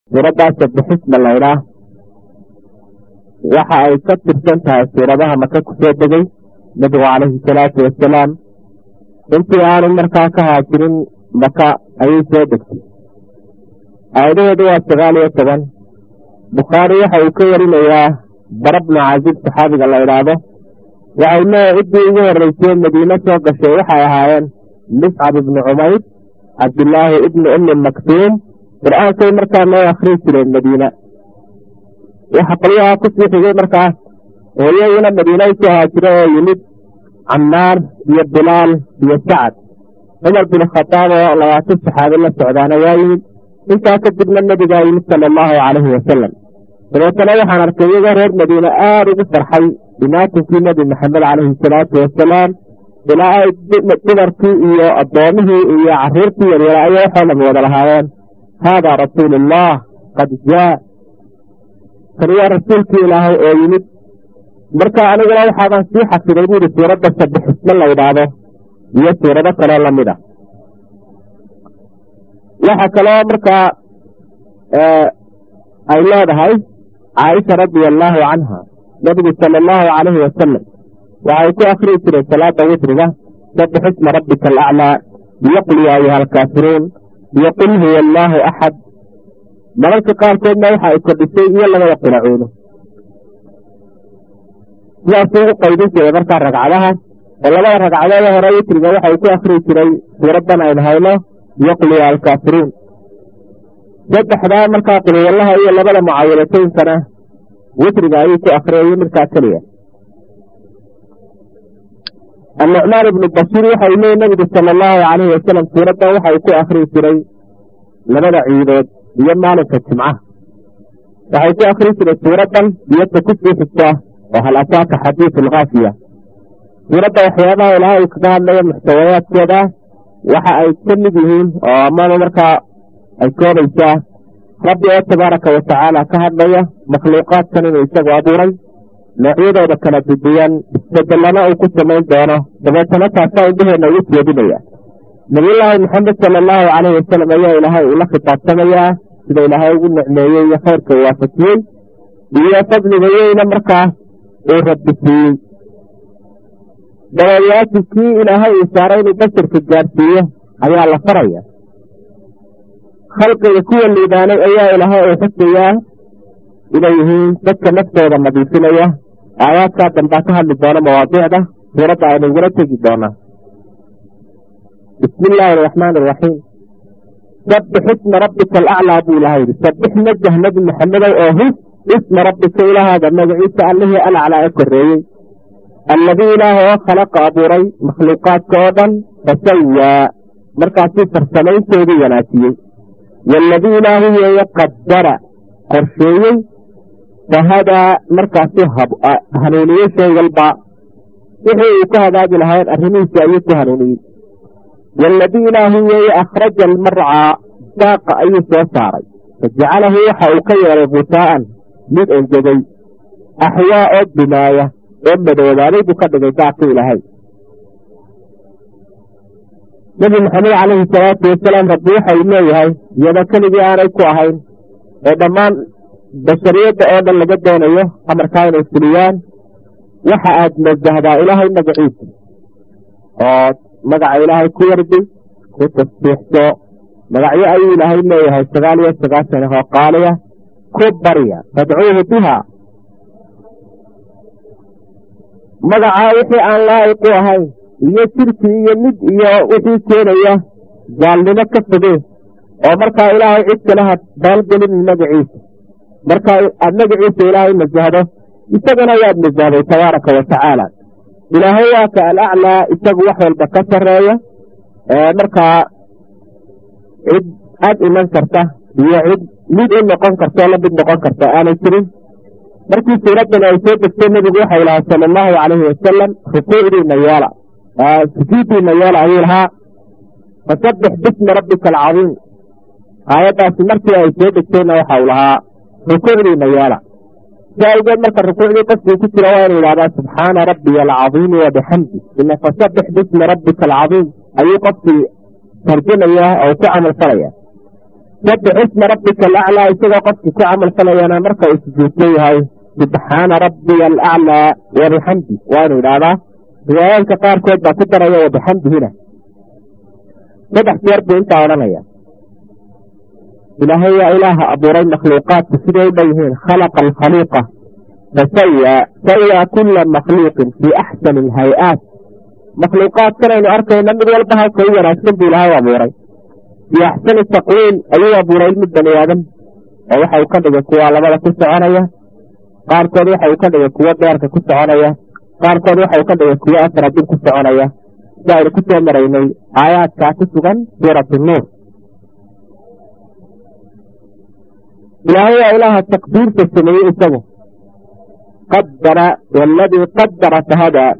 suuraddaas sabixisma laydhaah waxa ay ka tirsan tahay suuradaha maka ku soo degay nebigu calayhi salaatu wasalaam intii aanu markaa ka haajirin maka ayay soo degtay aayadaheedu waa sagaal iyo toban bukhaari waxa uu ka warinayaa bara bnu casiib saxaabiga la idhaahdo waxay leeyahay ciddii ugu horreysay madiine soo gashay waxay ahaayeen miscab ibnu cumayd cabdillaahi ibni ummi maktuum qur-aankay markaa noo akhrii jireen madiina waxa qolyahaa kusii xigay markaas oo iyaguna madiina u soo haajira oo yimid cammaar iyo bilaal iyo sacad cumar bin khadaab oo labaatan saxaabi la socdaana waa yimid intaa kadibna nebigaa yimid sala allahu calayhi wasalam dabeetana waxaan arkay iyagoo reer madiine aada ugu farxay imaatinkii nebi maxamed calayhi salaatu wasalaam ilaa ay dumarkii iyo addoomihii iyo carruurtii yaryara ayaa waxoo dham wada lahaayeen haadaa rasuulu ullah qad jaa kani waa rasuulkii ilaahay oo yimid marka aniguna waxaabaan sii xafiday buuri suuradda sabixisme la ydhaahdo iyo suurado kaloo lamid a waxa kaloo markaa ay leedahay caaisha radia allaahu canha nabigu sala allahu calayhi wasalam waxay ku akrii jiray salaada witriga sabix isma rabbika alaclaa biyoqul ya ayuha alkaafiruun iyo qul huwa allaahu axad mararka qaarkoodna waxa ay kordhisay iyo labada quracuudo sidaasuu u qaydin jiray markaa ragcadaha oo labada ragcadoode hore witriga waxay ku akrii jiray suuraddan aynu hayno biyoqul ya alkaafiruun saddexdaa markaa qulwallaha iyo labada mucaawilatooyinkana witriga ayuu ku akriyay markaa keliya annucmaan ibnu bashiir waxau leeyay nabigu sala allahu calayhi wasalam suuraddan waxa uu ku akrii jiray labada ciidood iyo maalinka jimcaha waxay ku akrii jiray suuraddan biyadda ku sii xigta oo hal ataaka xadiidu alkhaafiya suuradda waxyaabaha ilaahay uu kaga hadlayo muxtawayaadkeeda waxa ay ka mid yihiin oo amaba markaa ay koobaysaa rabbi oo tabaaraka wa tacaala ka hadlaya makhluuqaadkan inuu isagu abuuray noocyadooda kala duduwan isbedelana uu ku samayn doono dabeetana taasaa indhaheenna ugu jeedinaya nabiyullaahi maxamed sala allahu calayhi wasalam ayaa ilaahay ula khitaabtamayaa sida ilaahay ugu nicmeeyey iyo khayrka u waafajiyey iyo fadliga weyna markaa uu rabbi siiyey dabayaasi kii ilaahay uu saaray inuu basharka gaadhsiiyo ayaa la faraya khalqiga kuwa liibaanay ayaa ilaahay uu xusayaa inay yihiin dadka naftooda nadiifinaya aayaadkaa dambaa ka hadli doona mawaadiicda suuradda aynu igula tegi doonaa bismi illaahi araxmaan araxiim sabbix isma rabbika alaclaa buu ilahay yidhi sabbix najah nebi maxamedow oo hus isma rabbika ilaahaada magaciisa allihii alaclaa ee korreeyey alladii ilaah oo khalaqa abuuray makhluuqaadka oo dhan fasawaa markaasuu farsamayntoodii wanaajiyey waaladii ilaahu weeye qadara qorsheeyey fahadaa markaasuu hanuuniyey shay walba wixii uu ka hagaagi lahayn arrimihiisi ayuu ku hanuuniyey waaladii ilaahu weeye akhraja almarcaa daaqa ayuu soo saaray fajacalahu waxa uu ka yeelay gusaa'an mid engegay axyaa oo dumaaya oo madoobaaday buu ka dhigay daaqii ilaahay nebi maxamed calayhi salaatu wasalaam rabbi waxa uu leeyahay iyadoo keligii aanay ku ahayn ee dhammaan bashariyadda oo dhan laga doonayo amarkaa inay fuliyaan waxa aad nasahdaa ilaahay magaciisa oo magaca ilaahay ku wardi ku tasbiixso magacyo ayuu ilaahay leeyahay sagaal iyo sagaashan oo qaaliya ku barya fadcuuhu biha magacaa wixii aan laa'iq u ahayn iyo shirki iyo mid iyo wixii keenaya gaalnimo ka foge oo markaa ilaahay cid kale ha baalgelin magaciisa markaa aad magaciisa ilaahay nasahdo isagana waad nasahday tabaaraka wa tacaala ilaahay waa ka alaclaa isagu wax walba ka sarreeya markaa cid ag iman karta iyo cid mid u noqon karta la mid noqon karta aanay jirin markii suuraddan ay soo degtay nebigu waxau lahaa sala allahu calayhi wasalam rukuucdiina yeela sujuudiina yeela ayuu lahaa fasabbix bismi rabbika alcadiim aayaddaasi markii ay soo degtayna waxau lahaa rukuucdiina yeela si awgeed marka rukuucdii qofkii ku jira waa inu yidhahdaa subxaana rabbiya alcadiimi wabixamdi ila fasabbix bismi rabbika alcadiim ayuu qofkii tarjamaya oo ku camal falaya sabix isma rabbika alaclaa isagoo qofkii ku camal falayana marka uu sujuudsan yahay subxaana rabbiya alaclaa wabixamdi waa inuu idhaahdaa riwaayaadka qaarkood baa ku daraya wabixamdihina saddex jeer buu intaa odhanaya ilaahay waa ilaaha abuuray makhluuqaadku siday u dhan yihiin khalaqa alkhaliiqa fasawa sawa kula makhluuqin fii axsani alhay-aat makhluuqaadkanaynu arkayna mid walba halka u wanaagsan buu ilaahay abuuray fii axsani taqwiim ayuu abuuray mid bani aadam oo waxa uu ka dhigay kuwa labada ku soconaya qaarkood waxa uu ka dhigay kuwo beerka ku soconaya qaarkood waxa uu ka dhigay kuwo afradin ku soconaya si aynu ku soo maraynay aayaadkaa ku sugan suuratu nuur ilaahay waa ilaaha taqdiirta sameeyey isagu qadara waladii qadara fahadaa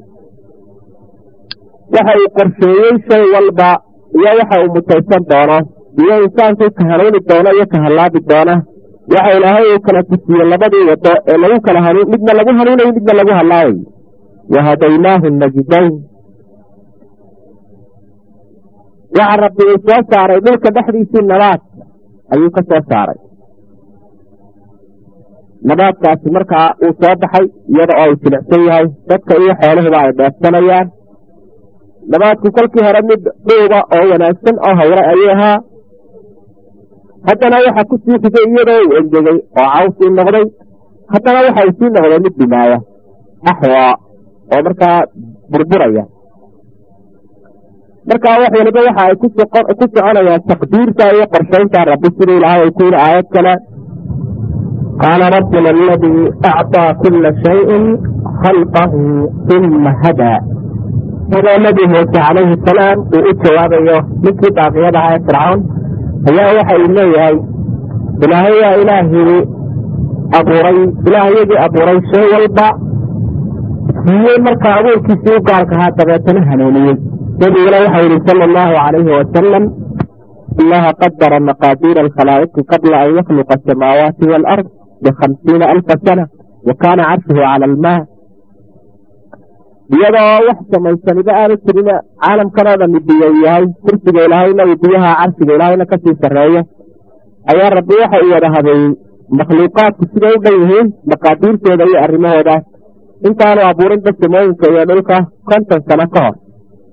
waxa uu qorsheeyey shay walba iyo waxa uu mutaysan doono iyo insaankii ka hanuuni doono iyo ka hallaabi doona waxa ilaahay uu kala tusiye labadii wado ee lagu kala hanuun midna lagu hanuunayo midna lagu hallaabayo wahadaynaahu najdayn waxa rabbi uu soo saaray dhulka dhexdiisii nabaad ayuu ka soo saaray nabaadkaasi markaa uu soo baxay iyada oo uu jilicsan yahay dadka iyo xooluhuba ay dheefsanayaan nabaadku kolkii hore mid dhuuba oo wanaagsan oo hawre ayuu ahaa haddana waxa ku sii xigay iyadoo uu engegay oo cawsii noqday haddana waxa uu sii noqday mid dhimaaya axwaa oo markaa burburaya markaa wax waliba waxa ay ku soconayaan taqdiirta iyo qorshaynta rabbi siduu ilaahay ay ku yidhi aayad kale qaala rabbuna aladii acطىa kula shayin khalqahu uma hadaa sidoo nebi muuse calayhi salaam uu u jawaabayo ninkii baaqiyada ahaa ee fircawn ayaa waxa uu leeyahay ilaahay waa ilaahii abuuray ilaahayagii abuuray shay walba siiyey markaa abuurkiisii u gaarka ahaa dabeetana hanuuniyey nebiguna waxau yihi sala allahu calayhi wasalam allaha qadara maqaadiira alkhalaa'iqi qabla an yakhluqa asamaawaati waalard bikhamsiina alfa sana wa kaana carshuhu cala almaa iyadoo wax samaysaniba aanu jirin caalamkanoo dhami biyo yahay kursiga ilaahayna uu biyaha carshiga ilaahayna kasii sarreeyo ayaa rabbi waxa uu wada habeeyey makhluuqaadku siday u dhan yihiin maqaadiirtooda iyo arrimahooda intaanu abuurinba samooyinka iyo dhulka konton sano ka hor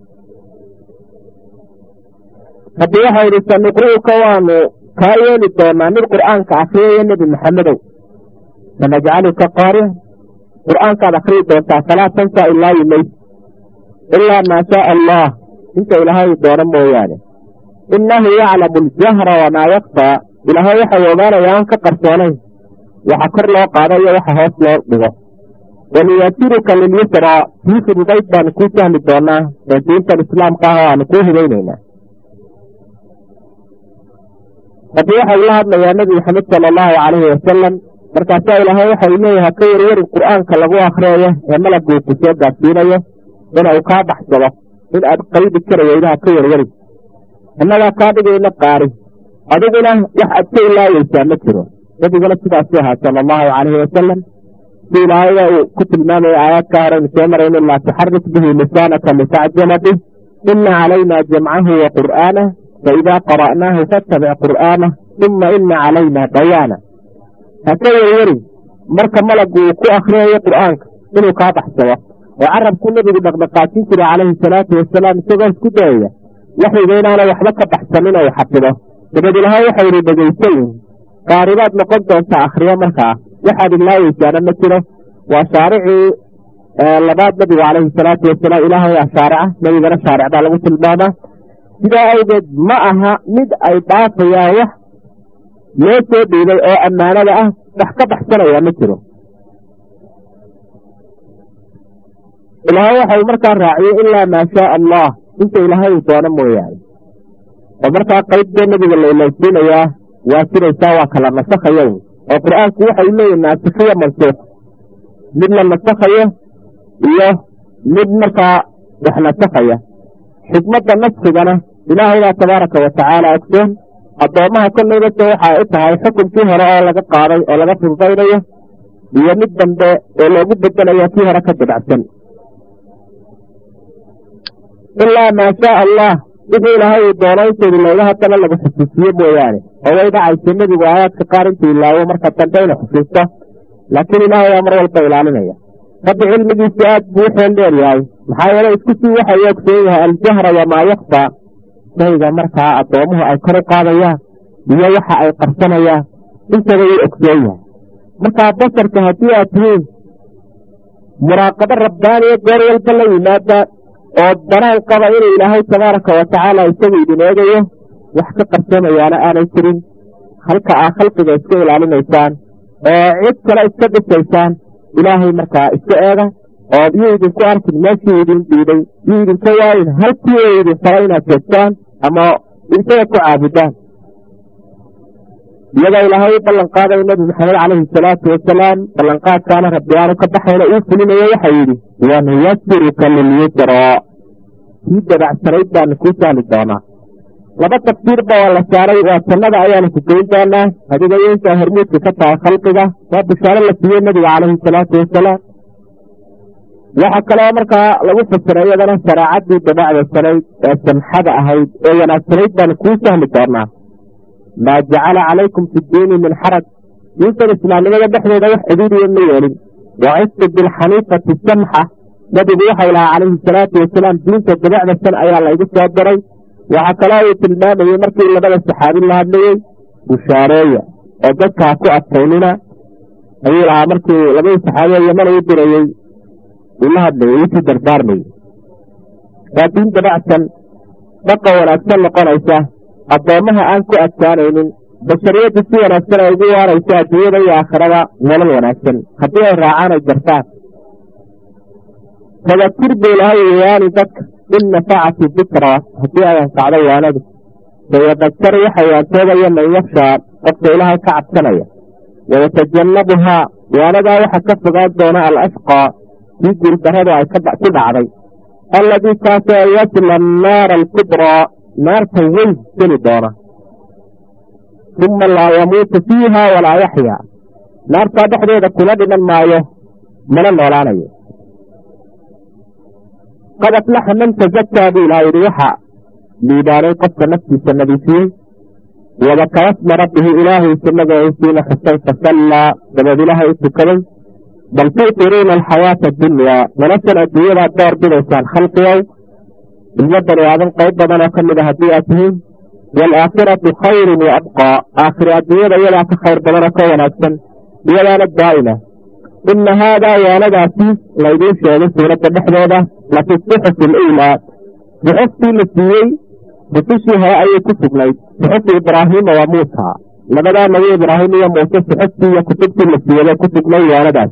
rabbi waxa yidhi sanuqri'uka waanu kaa yeeli doonaa mid qur'aanka akriyaya nebi maxamedow sanajcaluka qaariyan qur'aankaad akriyi doontaa falaa tansa ilaa yumayd ilaa maa shaaa allah inta ilaahay doono mooyaane innahu yaclamu aljahra wamaa yakfaa ilaahay waxau ogaanaya aan ka qarsoonayn waxa kor loo qaado iyo waxa hoos loo dhigo wanuyasiruka lilyusraa kii fududayd baanu kuu sahli doonaa ee diintan islaamka ah oo aanu kuu hidaynaynaa rabbi waxa uu la hadlayaa nebi maxamed sala allahu calayhi wasalam markaasaa ilaahay waxa uu leeyahay ka warwarin qur'aanka lagu akhriyayo ee malaguu ku soo gaadsiinayo ina uu kaa baxsado in aad qaydi karayaydaha ka warwarin innagaa kaa dhigayna qaari adiguna wax aad ka ilaayeysaa ma jiro nebiguna sidaasuu ahaa sala allahu calayhi wasalam si ilaahayda uu ku tilmaamaya aayaadka horeynu soo marayno laa tuxarik bihi lisaanaka litacjala bih ina calayna jamcahu wa qur'aanah faidaa qara'naahu fattabic qur'aanah uma ina calayna bayaana ha ka werwerin marka malagu uu ku akhriyayo qur'aanka inuu kaa baxsado oo carabku nebigu dhaqdhaqaajin jiray calayhi salaatu wasalaam isagoo isku dayaya waxyiga inaana waxba ka baxsanin ou xafido dabad ilahay waxau yihi dhegaysayin qaaribaad noqon doontaa akhriyo markaa waxaad ilaaweysaana ma jiro waa shaaricii labaad nebigu calayhi salaatu wasalaam ilaahay ah shaarica nebigana shaaric baa lagu tilmaamaa sidaa awgeed ma aha mid ay dhaafayaan wax loo soo dhiibay oo ammaanada ah wax ka baxsanaya ma jiro ilaahay waxau markaa raaciyey ilaa maa shaaa allah inta ilaahay uu doono mooyaane oo markaa qaybdee nebiga la ilaysiinayaa waa jiraysaa waa kala nasakhayo oo qur'aanku waxa uu leeyahy naasikhiyo mansuuq mid la nasakhayo iyo mid markaa wax nasakhaya xikmadda naskigana ilaahaybaa tabaaraka wa tacaala ogsoon addoommaha kollayba se waxa ay u tahay xukunkii hore oo laga qaaday oo laga fududaynayo iyo mid dambe oo loogu bedelayo kii hore ka dabacsan ilaa maa shaaa allah wixii ilaahay uu doono intaydi looga haddana lagu xusuusiye mooyaane oo way dhacaysa nebigu aayaadka qaar intuu ilaawo marka dambe ina xusuusto laakiin ilaahay waa mar walba ilaalinaya rabbi cilmigiisu aad buu u xeel dheer yahay maxaa yeele isku sii waxay ogsoon yahay aljahra wamaa yakfaa shayga markaa addoomuhu ay kor u qaadayaan iyo waxa ay qarsanayaan intaba wuu ogsoon yahay markaa basarka haddii aad tihiin muraaqabo rabbaaniya goor walba la yimaada oo danaan qaba inuu ilaahay tabaaraka wa tacaala isagu idin eegayo wax ka qarsoomayaana aanay jirin halka aa khalqiga iska ilaalinaysaan oo cid kale iska dhisaysaan ilaahay markaa iska eega oo yuu idinku arkin meeshii idin diiday yuu idinka waayin halkii u idin fara inaad joogtaan ama isaga ku caabudaan iyadoo ilaahay u ballan qaadaya nebi maxamed calayhi salaatu wasalaam ballanqaadkaana rabbi aanu ka baxayna uu fulinayo waxau yidhi wanuyasiruka lilyusraa kii dabacsanayd baanu kuu sahli doonaa laba tafsiirba waa la saaray waa jannada ayaanu ku geyn doonaa adiga intaa hormuudka ka tahay khalqiga waa bishaaro la siiyey nebiga calayhi salaatu wasalaam waxaa kaloo markaa lagu fasiray iyadana shareecadii dabacsanayd ee samxada ahayd ee wanaagsanayd baanu kuu sahli doonaa maa jacala calaykum fi ddiini min xaraj diintan islaamnimada dhexdeeda wax cidiidiya ma yeelin wacistu bilxaniifati samxa nebigu waxau lahaa calayhi salaatu wasalaam diinta dabacdasan ayaa laygu soo diray waxaa kaloo uu tilmaamayey markii labada saxaabi la hadlayey bushaareeya oo dadkaa ku adkaynina ayuu lahaa markii labadii saxaabiye yaman uu dirayey uu la hadlayey usii dardaarmayey waa diin dabacsan dhaqa wanaagsan noqonaysa addoommaha aan ku adkaanaynin bashariyaddu si wanaagsan ay ugu waarayso adduunyada iyo aakhirada nolol wanaagsan haddii ay raacaan ay jartaan tadakir buu lahay wayaani dadka in nafacati dikra haddii ay anfacdo waanadu sayadakar waxa waantoobaya man yakshaa qofka ilaahay ka cabsanaya wayatajannabuhaa waanadaa waxa ka fogaan doona alashqaa kii guuldarradu ay ku dhacday alladii kaasoo yasla annaara alkubraa naarta weyn geli doona uma laa yamuutu fiiha walaa yaxyaa naartaa dhexdeeda kula dhiman maayo mana noolaanayo qad aflaxa man tazakaa buu ilaha yidhi waxaa liibaanay qofka naftiisa nadiifiyey wadakara sma rabbihi ilaahiisa magaciisiina xusay fasallaa dabeed ilaahay u tukaday bal tu'tiruuna alxayaata addunyaa noloshan adduunyadaa door bidaysaan khalqigow ilmo bani aadan qayb badan oo ka mid a haddii aad tihiin waalaakhiratu khayrun wa abqaa aakhira adduunyada iyadaa ka khayr badan oo ka wanaagsan iyadaana daa'ima ina haadaa waanadaasi laydiin sheegay suuradda dhexdeeda lafi suxufi aluulaa suxuftii la siiyey rusushii hore ayay ku sugnayd suxufi ibraahiima waa muusa labadaa nabi ibraahim iyo muuse suxuftii iyo kutubtii la siiyey bay ku sugnay waanadaas